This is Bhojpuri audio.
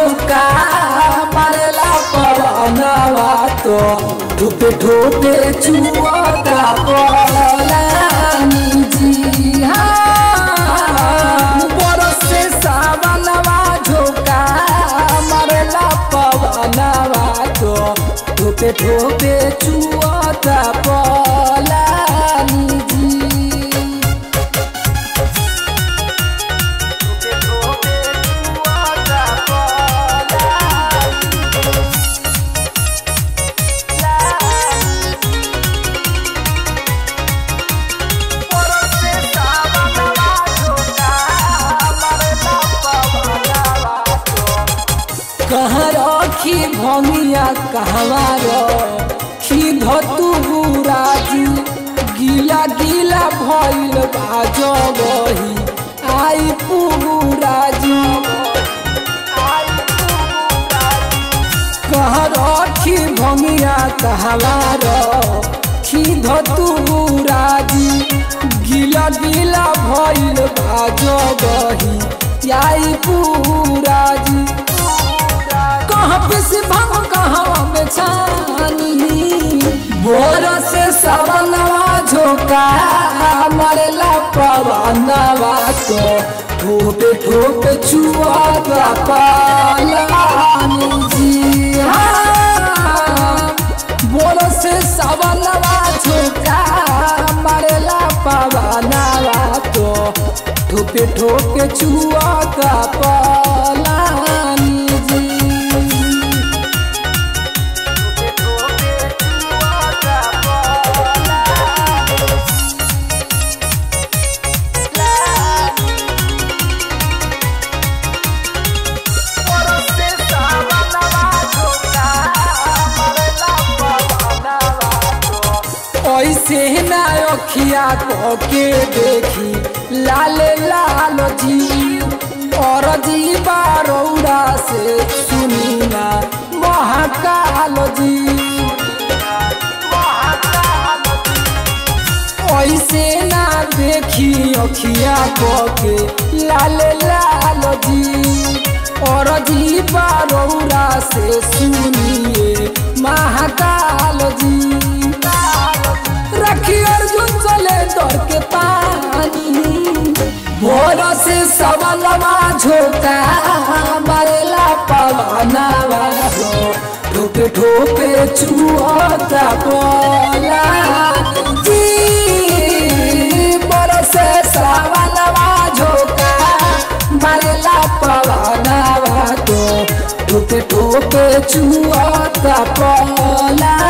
झोंका मारेला पवनवा तो ठोपे ठोपे चुअता पलानी जी हाँ बरसे सावनवा झोंका मारेला पवनवा तो ठोपे ठोपे चुअता पलानी जी कहाँ रखी भमिया कहवा रखी धतु राजू गीला गीला भइल बाजो बही आई पुगु राजू कहाँ रखी भमिया कहवा रखी धतु राजी गीला गीला भइल बाजो बही आई पुराजी कहाँ पे से भाव कहाँ में छानी बोर से सवनवा झोंका मरेला पवनवा तो ठोपे ठोपे छुआ पालानी जी हाँ बोर से सवनवा झोंका मरेला पवनवा तो ठोपे ठोपे छुआ पालानी जी ऐसे ना अखिया के देखी लाल लाल जी और जी बारौरा से सुनी ना महाकाल जी ऐसे ना देखी अखिया के लाल लाल जी और जी बारौरा से सुनिए महाकाल जी रखी अर्जुन चले दौड़ के पानी भोर से सबलवा झोंका मरेला पवनवा हो ठोपे ठोपे चुअता बोला जी बरसे सावनवा झोंका मरेला पवनवा तो ठोपे ठोपे चुअता बोला